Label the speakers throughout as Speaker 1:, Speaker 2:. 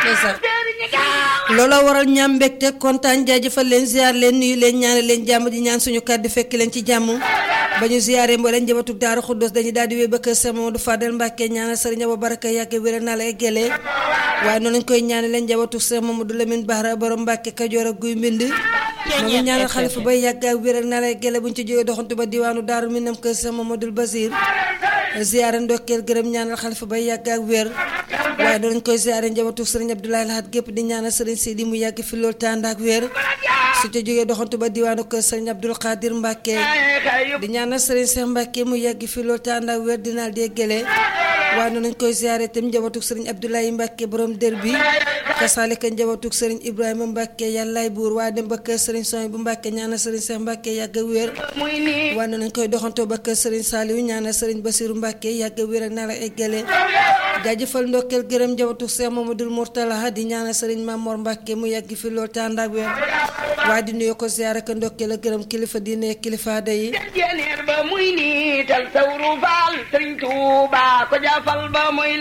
Speaker 1: ndeysaan loola waral ñaam mbégte kontaan jaajëfal leen ziar leen nuyu leen ñaanal leen jàmm di ñaan suñu kàddu fekk leen ci jàmm ba ñu ziaree mbooleen njabootu Daaru Xuddos dañuy daal di wéy ba kër Sëriñ Mamadou Fadel Mbàkke ñaanal sëriñ Abo Baraka yàgg wéral naa la eggelee waaye noonu lañ koy ñaanal leen njabootu Sëriñ Mamadou Lamine Bara borom Mbàkke Kajoor ak Guy Mbind moom ñaanal xalifa bay yàgg ak wéral naa la eggelee buñ ci jógee doxantu ba diwaanu Daaru Minam kër Sëriñ Mamadou Basir ziare ndokkeel gërëm ñaanal xalifa bay yàgg ak wér waaye danañ koy ziare njabootu sëriñ Abdoulaye Lahat gépp di ñaanal sëriñ Sidi mu yàgg fi loolu tànd ak wér su ca jógee doxantu ba diwaanu kër sëriñ Abdoul Khadir Mbacke di ñaanal sëriñ Cheikh Mbacke mu yàgg fi loolu tànd ak wér dinaa déggale waaye noonu lañ koy ziare itam njabootu sëriñ Abdoulaye Mbacke borom dër bi kasaalika njabootu sëriñ Ibrahima Mbacke yàllaay buur waaye dem ba kër sëriñ Soy bu Mbacke ñaanal sëriñ Cheikh Mbacke yàgg ak wér waaye noonu lañ koy doxantoo ba kër sëriñ Saliou ñaanal sëriñ Basiru Mbacke yàgg ak wér ak naa la eggale jaajëfal ndokkeel gërëm njabootu Cheikh Mamadou Mourtala di ñaanal sëriñ Mamor Mbacke mu yàgg fi loolu tànd ak wér waaye di nuyu ko ziar ak ndokkeel ak gërëm kilifa diine kilifa day
Speaker 2: jeneer ba muy niital sawru faal sëriñ Tuuba ko jaafal ba muy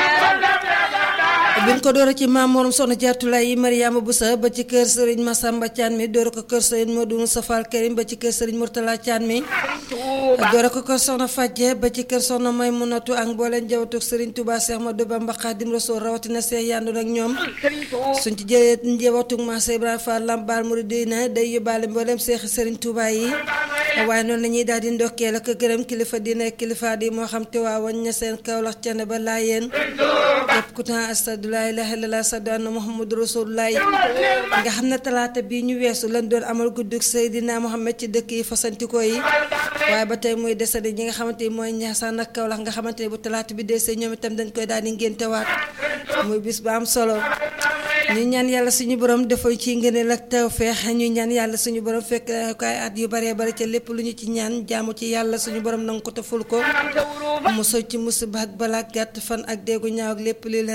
Speaker 2: leer
Speaker 1: biñ ko door ci maam morom soxna jaartulaay yi Mariama Boussa ba ci kër sëriñ Massamba Thian mi door ko kër sëriñ Modou Moussa Karim ba ci kër sëriñ Mourtala Thian mi door ko kër soxna Fadje ba ci kër soxna Maymunatu ak mbooleen jawatu sëriñ Touba Cheikh Ahmadou Bamba Khadim Rassoul rawatina Cheikh Yandu nag ñoom suñ ci jëlee njabootu Massa Ibrahima Fall Lambaal Mouridina day yóbbaale mbooleem Cheikh sëriñ Touba yi waaye noonu la ñuy daal di ndokkeel ak gërëm kilifa diine kilifa di moo xam te waa wañ ña seen Kaolack ca ne ba laayeen képp ku taan astadu laa ilaaha illallaah sadu anna muhammadu rasulullah nga xam ne talaata bii ñu weesu lañ doon amal guddug Seydina Muhammad ci dëkk yi fasantikoo yi waaye ba tey muy desandi ñi nga xamante ni mooy Ñaasaan ak Kaolack nga xamante ne bu talaata bi desee ñoom itam dañ koy daal di ngéntewaat muy bis ba am solo ñu ñaan yàlla suñu borom defal ci ngëneel ak tawfeex ñu ñaan yàlla suñu borom fekk kaay at yu baree bari ca lépp lu ñu ci ñaan jaamu ci yàlla suñu borom nangu ko te ful ko musal ci musiba ak balaa gàtt fan ak déggu ñaaw ak lépp li leen